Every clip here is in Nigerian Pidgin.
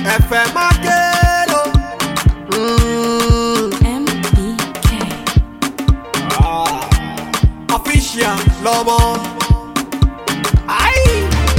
ẹ̀fẹ̀ máa kérò. MBK. official lọmọ. Ayi.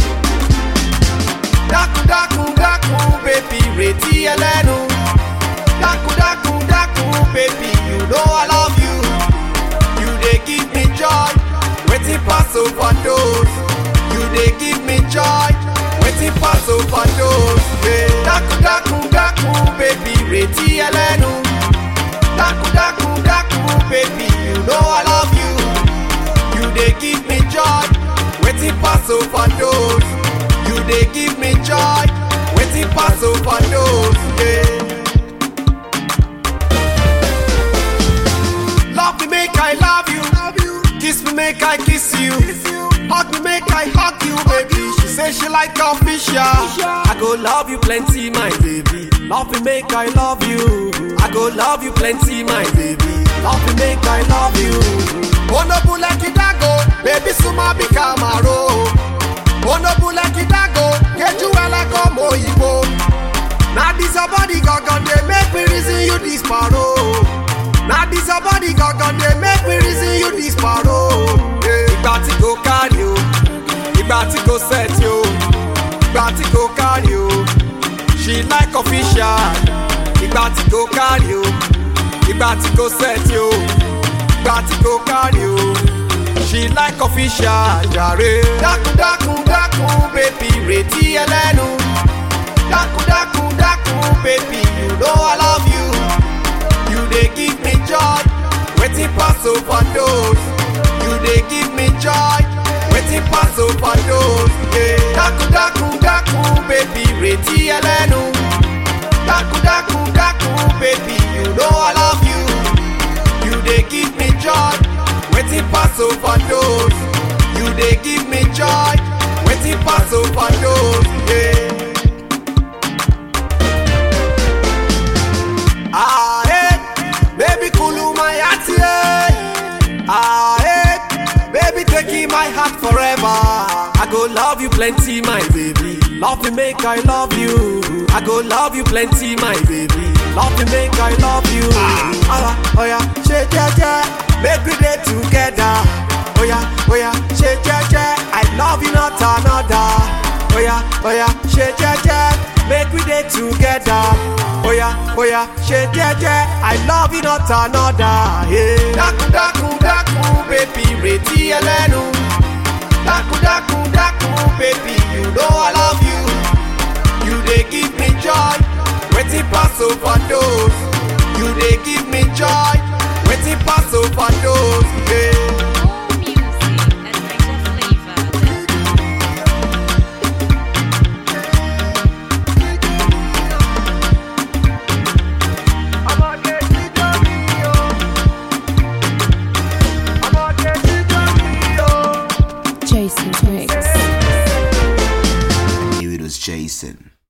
dákun dákun dákun bèbí retí ẹlẹ́nu. dákun dákun dákun bèbí you know I love you. you dey give me joy wetin pass overdose. you dey give me joy wetin pass overdose. Yeah. dákun dákun dákun bèbí retí ẹlẹ́nu. dákun dákun dákun bèbí you know I love you. You dey give me joy, wetin pass overdose. You dey give me joy, wetin pass overdose. Yeah. Love me make I love you, kiss me make I kiss you, hug me make I hug you, baby. She say she like official. I go love you plenty, my baby. Love me make I love you. I go love you plenty, my baby. Love me make I love you. Onobule kidago, baby suma bi kamaro. Onobule kidago, kejuwele komo oyibo. Na this your body gangan dey make me reason you this paro. Na this your body gangan dey make me reason you this paro. Ìgbà tí kò kárí o, ìgbà tí kò sẹ́ẹ̀tì o, ìgbà tí kò kárí o. She like official. Ìgbà tí kò kárí o, ìgbà tí kò sẹ́ẹ̀tì o, ìgbà tí kò kárí o. She like official jàre. Dákun dákun dákun bébí retí ẹlẹ́nu. Dákun dákun dákun bébí you know I love you. You dey give me joy, wetin pass overdose. You dey give me joy, wetin pass overdose. Yeah. Dákun dákun dákun bébí retí ẹlẹ́nu. Dákun dákun dákun bébí you know I love you. You dey give me joy, wetin pass overdose. You dey give me joy, wetin pass overdose. Yeah. Ah, eh, baby, cool my heart, yeah. Ah, eh, baby, taking my heart forever. I go love you plenty, my baby. Love me, make I love you. I go love you plenty, my baby. Love me, make I love you. Ah, oh yeah, shake, yeah, yeah. Make we day together. Oh yeah, oh yeah, shake, yeah, yeah. I love you, not another. Oh yeah, oh yeah, shake, yeah, yeah. Make we day together. Oh yeah, oh yeah, shake, yeah, yeah. I love you, not another. Yeah. Daku, daku, daku, baby, retí ẹlẹ́nu. Daku, daku, daku, baby, you know I love you. You dey give me joy, wetin pass overdose. You dey give me joy, wetin pass overdose. Yeah. More music and Niger flavor. Jason Mix. knew it was Jason.